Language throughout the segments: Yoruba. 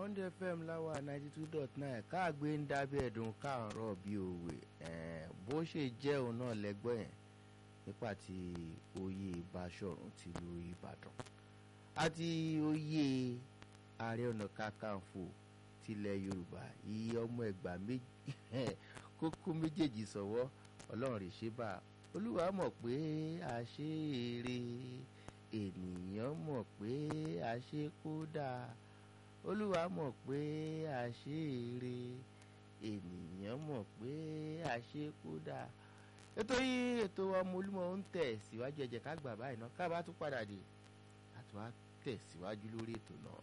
Bond FM láwa ninety two dot nine káàgbé ń dábẹ́ ẹ̀dùn káàárọ̀ bíi òwe bó ṣe jẹ́ òun náà lẹ́gbọ́n yẹn nípa ti oyè Báṣọ̀run tìlú Ìbàdàn àti oyè Ààrẹ Ọ̀nà Kakanfò tilẹ̀ Yorùbá iye ọmọ ẹgbàá kókó méjèèjì sọ̀wọ́ Ọlọ́run rè ṣe bá Olúwa mọ̀ pé àṣeere ènìyàn mọ̀ pé àṣe kódà Olúwa mọ̀ pé àṣeere ènìyàn mọ̀ pé àṣe kódà ètò yìí ètò ọmọ olúmọ ń tẹ̀ síwájú ẹ jẹ́ ká gbà báyìí náà ká bá tún padà dé àti wá tẹ̀ síwájú lórí ètò náà.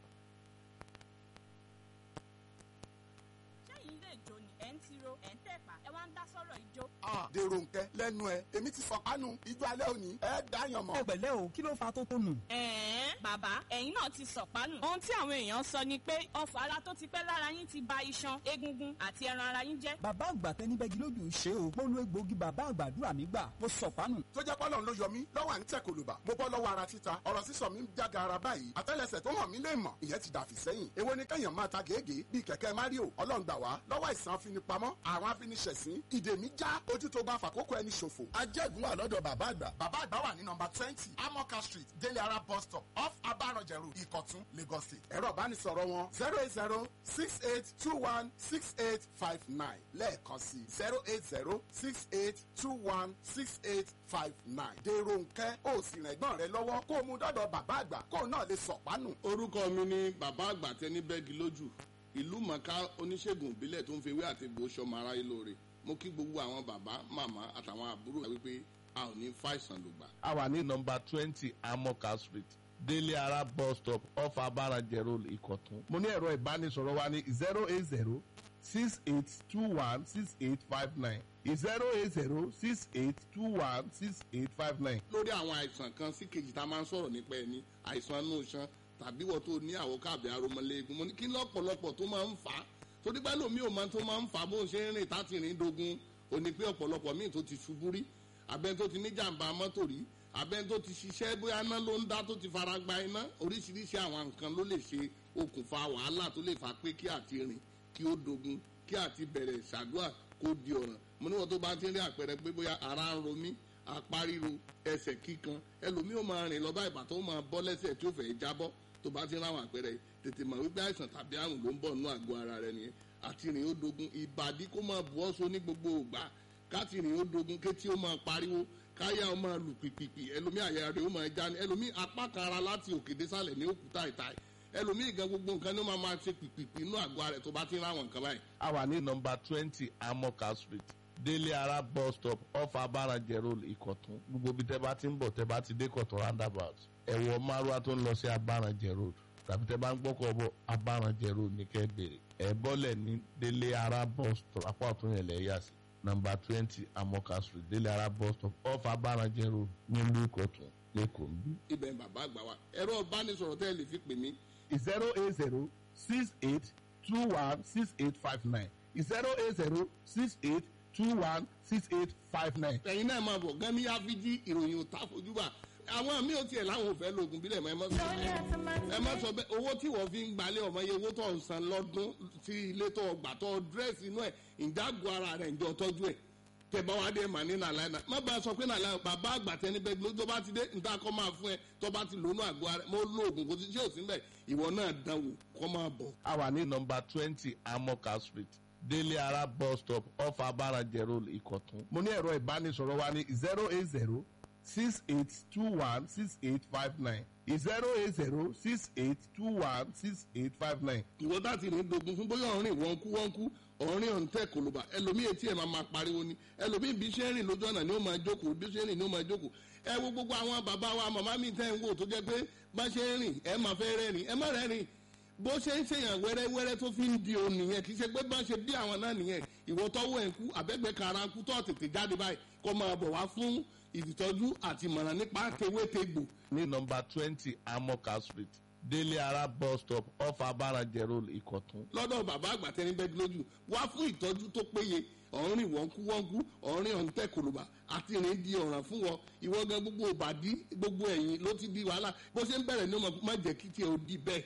sẹ́yìn ilé ìjó ni ẹ̀ ń tiro ẹ̀ ń tẹ̀pá ẹ wá ń dá sọ́rọ̀ ìjó. dèrò nkẹ lẹ́nu ẹ èmi ti fọkànù ijó alẹ́ òní ẹ dáyàn mọ́. ẹ pẹ̀lẹ́ o kí ló fa tó tó nù. ẹ̀ẹ́n bàbá ẹ̀yin náà ti sọ̀pánù. ohun tí àwọn èèyàn sọ ni pé ọfà ara tó ti pẹ́ lára yín ti ba iṣan egungun àti ẹran ara yín jẹ́. bàbá àgbà tẹni bẹ́gi lójú ṣe o mo lo egbòogi bàbá àgbàdúrà mi gbà mo sọ̀pánù. tó jẹ́ pọ́lọ́n ló yọ mí lọ́wọ́ à ń tẹ̀ kòlùbà mo bọ́ lọ́wọ́ ara títa ọ̀rọ̀ sísọ mi ń jága ara báyìí àtẹ́lẹsẹ̀ tó hàn mí lè mọ̀ ìyẹn ti dàfí sẹ́yìn èwo ni kẹ́yàn máa ta gègé bíi kẹ̀kẹ́ Mario ọlọ́run gbà wá lọ́wọ́ àìsàn afinipamọ́ àwọn afiniṣẹ̀sín ìdè mi já ojú tó bá fàkókò ẹni ṣòfò ajẹ́gun wà lọ́dọ̀ bàbá àgbà bàbá àgbà wà ní nọmba twenty amoka street délé ara bus stop off abaranjẹ road ìkọ̀tún lagos state ẹ̀rọ ìbánisọ̀rọ̀ wọn zero eight zero six eight two one six eight five nine lẹ́ẹ̀kan sí zero eight zero six eight two one six eight five nine dèrò nkẹ́ ó sì rìn ẹ̀gbọ́n rẹ lọ́wọ́ kó o mú dọ́dọ̀ bàbá àgbà kó o náà lè sọ̀pánù. orúkọ mi ni bàbá àgbà tẹni bẹ́ẹ̀gì lójú ìlú mọ̀ká oníṣègùn ìbílẹ̀ tó ń fi ewé àti egbò sọmọ aráyé lóore mo kí gbogbo àwọn bàbá màmá àtàwọn àbúrò wípé a ò ní fàìsàn lògbà. a wà ní nọmba twenty amoka street délé ara bus stop off abarajẹ road ìkọ̀tún. mo ní ẹ̀rọ ìbánisọ̀rọ̀ wa ní zero eight zero six eight two one six eight five nine zero eight zero six eight two one six eight five nine. lórí àwọn àìsàn kan sí kejì tá a máa ń sọ̀rọ̀ nípa ẹni àìsàn inú iṣan tàbí wọ́n tó ní àwòká àbí aromọléegun mo ní kí lọ́pọ̀lọpọ̀ tó máa ń fà á torí pé lómi ò máa tó máa ń fà á bó ń ṣe ń rìn táti rìn dogun ò ní pé ọ̀pọ̀lọpọ̀ míì tó ti ṣubú rí abẹ́ni tó ti ní jàǹbá mọ́tò rí abẹ́ni tó ti ṣiṣẹ́ bóyá iná ló ń dá tó ti fara gba iná oríṣiríṣi àwọn nǹkan ló lè ṣe okùnfà wàhálà tó lè fà pé kí àti rìn kí ó dogun kí àti bẹ̀rẹ̀ ṣàdúrà kó di ọ̀ràn mo níwọ̀n tó bá ti rí àpẹẹrẹ pé bóyá ara ń ro mí apá ríro ẹsẹ̀ kíkan ẹlòmíì ó máa rìn lọ bá ìbàtọ́ ó máa bọ́ lẹ́sẹ̀ tí ó fẹ́ jábọ́ tó bá ti rí àwọn àpẹẹrẹ tètè mọ̀ wípé àìsàn tàbí àrùn ló ń bọ̀ nínú àgọ́ ara rẹ nìyẹn àti rìn ó dogun ìbàdí kó máa bu ọ́ so ní gbogbo ògbà káti rìn ó dogun kétí ó máa pariwo káyà ó máa lù pìpìpì ẹlòmíì àyà rẹ̀ ó máa já ní ẹlòmíì apá kan ara láti òkè désàlẹ̀ ní òkúta ìta ẹlòmíì gan gbogbo nǹkan ní ó máa máa ṣe pìpìpì inú àgọ́ rẹ̀ tó bá ti rí àwọn nǹkan báyìí. a wà ní nọmba twenty amoka street délé ara bus stop off abarajẹ road ìkọ̀tún gbogbo bí tẹ́ bá ti ń bọ̀ tẹ́ bá ti dé kọ̀tún roundabout ẹ̀wọ̀ márùwá tó ń lọ sí abarajẹ road tàbí tẹ́ bá ń gbọ́kọ̀ bọ̀ abarajẹ road ní kẹ́ bèrè ẹ̀ bọ́lẹ̀ ní délé ara bus stop apá ọ̀tún yẹn lẹ̀ yà sí nọmba twenty amoka street délé ara bus stop off abarajẹ road nílùú ìkọ̀tún lẹ́kọ̀ọ́ ń bí. ibẹ̀ bàbá àgbà wa ẹ̀rọ ìbánisọ̀rọ̀ tẹ́ ẹ lè fi pè mí zero eight zero six eight two one six eight five nine zero eight zero six eight two one six eight five nine. ẹ̀yin náà máa bọ̀ gan ní áfíjí ìròyìn òtá fojúbà àwọn mi ò tiẹ̀ láwọn ò fẹ́ lo oògùn bílẹ̀ mọ́ ẹ má sọ bẹ́ẹ̀ ẹ má sọ bẹ́ẹ̀ owó tí wọ́n fi ń gbalẹ̀ ọmọ yẹ owó tó ń san lọ́dún sí ilé tó gbà tó dírẹ́sì inú ẹ̀ ìjágun ara rẹ̀ ǹjọ́ tọ́jú ẹ̀ tẹ̀bá wa dé mà ní nàlá náà má bá a sọ pé nàlá bàbá àgbà tẹni bẹ́ẹ̀ ló tó bá ti dé níta kọ́ máa fún ẹ tó bá ti lónú àgọ́ ara mo lo oògùn kò sí ṣé ò sí mbẹ̀ ìwọ náà dánwò kọ́ máa bọ̀. a wà ní nọmba twenty amoka street délé ara bus stop off abarajẹ road ìkọ̀tún. mo ní ẹ̀rọ ìbánisọ̀rọ̀ wa ní zero eight zero six eight two one six eight five nine zero eight zero six eight two one six eight five nine. ìwọ dá ti ní dogun fún bóyá ọ̀rìn wọ́n kú wọ́n kú ọ̀rìn ọ̀ǹtẹ̀ kòlùbà ẹlòmíì etí ẹ̀ máa máa pariwo ni ẹlòmíì bí ṣe ń rìn lójú ọ̀nà ni ó máa jókòó bí ṣe ń rìn ni ó máa jókòó ẹ wo gbogbo àwọn bàbá wa màmá mi tẹ́ ń wò tó jẹ́ pé bá ṣe ń rìn ẹ máa fẹ́ rẹ́rìn ẹ má rẹ́rìn bó ṣe ń ṣèyàn wẹ́rẹ́wẹ́rẹ́ tó fi ń di òun nìyẹn kì í ṣe pé bá ṣe bí àwọn náà nìyẹn ìwọ tọ́wọ́ ẹ̀ ń kú àbẹ́gbẹ́ kara ń kú tó tètè jáde báyìí kó máa bọ̀ wá fún ìtọ́jú àti ìmọ̀ràn nípa tewétegbò ní nọmba twenty amoka street délé ara bus stop off abarajẹ road ìkọ̀tún. lọ́dọ̀ bàbá àgbà tẹni bẹ́ẹ̀ lójú wá fún ìtọ́jú tó péye ọ̀rìn wọ́nkú wọ́nkú ọ̀rìn ọ̀ǹtẹ̀ kòlùbà àti ìrìn di ọ̀ràn fún wọn ìwọ gan gbogbo òbàdí gbogbo ẹ̀yìn ló ti di wàhálà bó ṣe ń bẹ̀rẹ̀ ní ọmọ má jẹ́ kí tiẹ̀ ó di bẹ́ẹ̀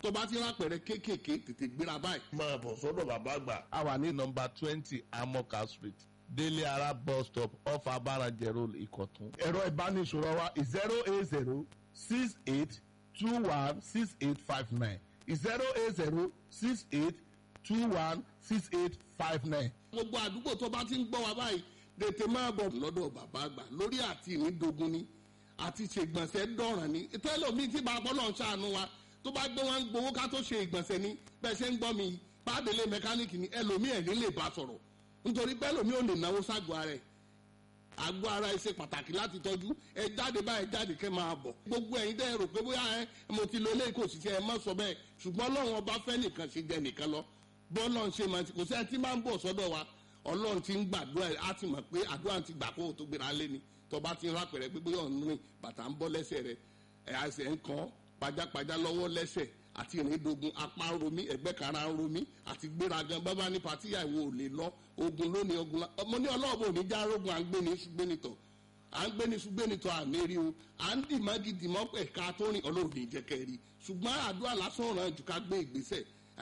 tó bá ti rápẹ̀rẹ̀ kéékèèké tètè gbéra báyìí. máa bọ̀ sọ́dọ̀ bàbá àgbà. a wà ní nọmba twenty amoka street délé ara bus stop off abarajẹ road ìkọ̀tún. ẹ̀rọ ìbánisọ̀rọ̀ wa zero eight zero six eight two one six eight five nine zero eight zero six eight two one six eight five nine. gbogbo àdúgbò tó bá ti ń gbọ́ wa báyìí tètè máa bọ̀ lọ́dọ̀ bàbá àgbà lórí àti ìnídogun ni àti ṣègbọ̀nsẹ̀ dọ̀ràn ni tẹ́lọ̀mí tí bàbá ọlọ́run ṣàánú wa tó bá gbé wọn gbowó ká tó ṣe ìgbọ̀nsẹ̀ ni bẹ́ẹ̀ ṣe ń gbọ́ mi pàdélé mẹkáníìkì ni ẹlòmí ẹ̀ ní lè bá sọ̀rọ̀ nítorí pé ẹlòmí ò lè náwó ságọ́ ara ẹ̀ àgọ́ ara ẹ ṣe pàtàkì láti tọ́jú ẹ jáde báyìí jáde kẹ́ máa bọ̀ gbogbo ẹ̀yin dẹ́ rò pé bóyá ẹ mo ti lo eléyìí kò sì ṣe ẹ má sọ bẹ́ẹ̀ ṣùgbọ́n ọlọ́run ọba fẹ́ nìkan ṣe jẹ nìkan lọ bọ́ọ̀lọ́run ṣe máa ti kò sẹ́ni tí máa ń bọ̀ sọ́dọ̀ wa ọlọ́run ti ń gbàdúrà á ti mọ̀ pé àdúrà ti gbà kó o tó gbéra lé ni tọba ti ń rápẹ̀rẹ̀ pé bóyá ọ̀nù rìn bàtà ń bọ́ lẹ́sẹ̀ rẹ̀ ẹ̀ àṣẹ ń kàn pajápajá lọ́wọ́ lẹ́sẹ̀ àti ìrìndògùn apá ń romí ẹgbẹ́ kara ń romí àti gbéragan bábá ní patíyà ìwò ò lè lọ ogun lónìí ogun la ọmọ ní ọlọ́ọ̀bù òní já rogun à ń gbé ní ṣùgbẹ́nitọ̀ à ń gbé ní ṣùgbẹ́nitọ̀ àmì rí o à ń dì mọ́gì dì mọ́ ẹ̀ka tó rìn ọlọ́run ní jẹ́kẹ́ rí ṣùgbọ́n àdúrà lásán ràn jù ká gbé ìgbésẹ̀